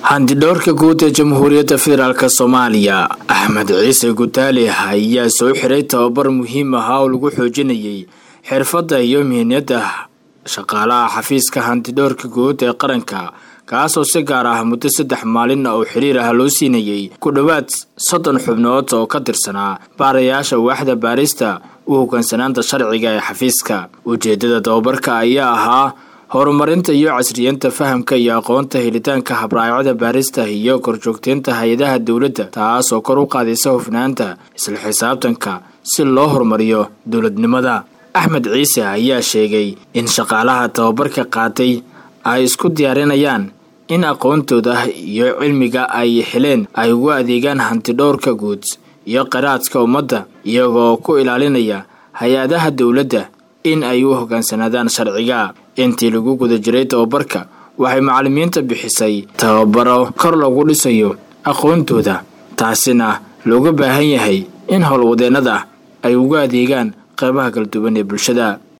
handidhowrka guud ee jamhuuriyadda federaalk soomaaliya axmed ciise gutaali ayaa soo xiray tababar muhiim ahaa oo lagu xoojinayay xirfadda iyo mihniyadda shaqaalaha xafiiska handidhowrka guud ee qaranka kaasoo si gaar ah muddo saddex maalin oo xiriir ah loo siinayey ku dhowaad soddon xubnood oo ka tirsanaa baarayaasha waaxda baarista u hoggaansanaanta sharciga ee xafiiska ujeeddada tababarka ayaa ahaa horumarinta iyo casriyeynta fahamka iyo aqoonta helitaanka habraacyada baarista iyo korjoogteynta hay-adaha dowladda taasoo kor u qaadaysa hufnaanta isla xisaabtanka si loo horumariyo dowladnimada axmed ciise ayaa sheegay in shaqaalaha tababarka qaatay ay isku diyaarinayaan in aqoontooda iyo cilmiga ay heleen ay ugu adeegaan hantidhowrka guud iyo qaraadka ummadda iyagoo ku ilaalinaya hay-adaha dowladda in ay u hoggaansanaadaan sharciga intii lagu guda jiray tababarka waxay macallimiinta bixisay tababaro kor lagu dhisayo aqoontooda taasina looga baahan yahay in howlwadeennada ay ugu adeegaan qeybaha kala duwan ee bulshada